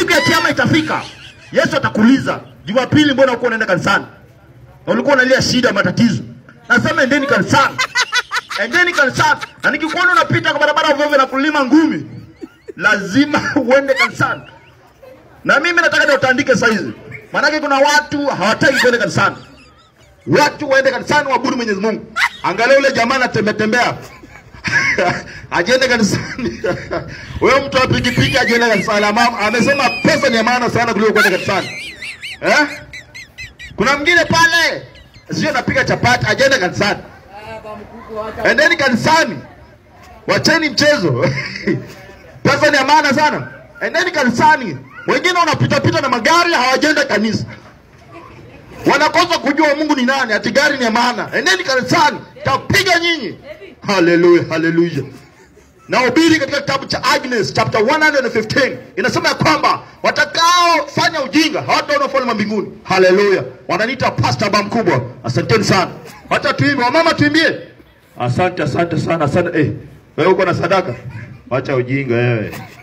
siku ya kiama itafika, Yesu atakuuliza, Jumapili mbona uko unaenda kanisani? Na ulikuwa unalia shida, matatizo. Nasema endeni kanisani, endeni kanisani. Na nikikuona unapita kwa barabara ovyo ovyo na kulima ngumi, lazima uende kanisani. Na mimi nataka ndio utaandike saizi, maanake kuna watu hawataki kwenda kanisani. Watu waende kanisani waabudu Mwenyezi Mungu. Angalia yule jamaa anatembea tembea ajende kanisani. Wewe mtu wa pikipiki ajende kanisani. Ama amesema pesa ni ya maana sana kuliko kwenda kanisani. Eh? Kuna mwingine pale sio anapiga chapati ajende kanisani. Endeni kanisani. Wacheni mchezo. pesa ni ya maana sana. Endeni kanisani. Wengine wanapita pita na magari hawajenda kanisa. Wanakosa kujua Mungu ni nani, ati gari ni ya maana. Endeni kanisani, tapiga nyinyi. Haleluya, haleluya. Nahubiri katika kitabu cha Agnes chapter 115 inasema ya kwamba watakaofanya ujinga hawataona ufalme wa mbinguni. Haleluya. Wananiita pastor baba mkubwa. Asanteni sana. Wacha tuimbe, wamama tuimbie. Asante, asante sana, asante. Eh, wewe uko na sadaka? Wacha ujinga wewe.